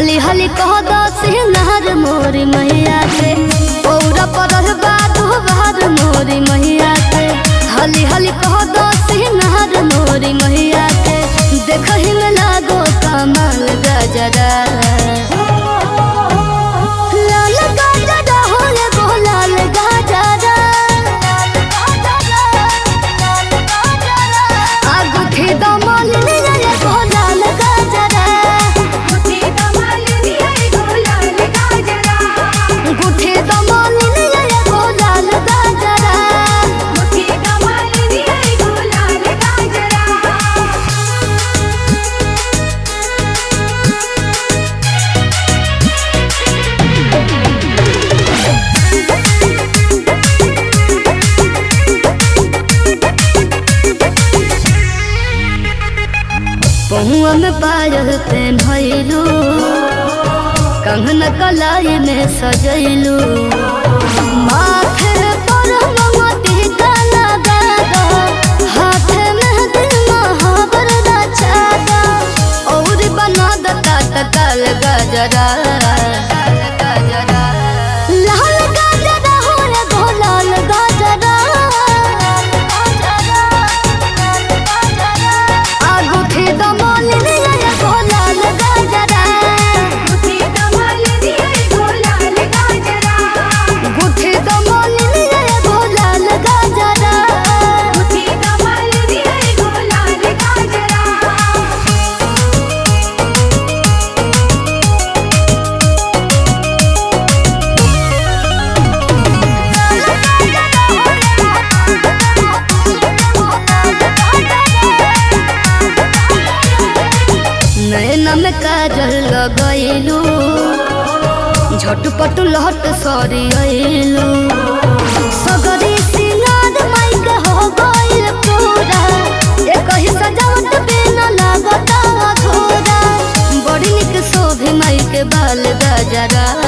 हली हली कह दस नहर मोरी मैया के पौरा पर बादू बहार मोरी मैया के हली हली कह दस नहर मोरी मैया के देखही में लागो कमाल गजरा लाल गजरा हो एगो लाल गजरा आगुठी दमल लिया एगो लाल गजरा मुझे कमाल दिया गो लाल गाजरा गुठी दमल लिया एगो लाल गजरा मुझे कमाल दिया गो लाल गाजरा पहुआ में पायल पेन्हलू कंगन कलाई में सजैलू माथे पर मोती का लगा दो हाथ में दिल महावर रचा दो और बना दता तकल गजरा लाल गजरा हो एगो लाल गजरा आगुठी दमल लिया एगो लाल गजरा मुझे कमाल दिया गो लाल गाजरा गुठी दमल लिया एगो लाल गजरा मुझे कमाल दिया गो लाल गाजरा नैना में काजल लगैलू झटपट लहट सरी अइलू सगरी सिंगार माइक हो गइल पूरा एक ही सजावट बिना लागत अधूरा बड़ी निक शोभे माई के बाल गजरा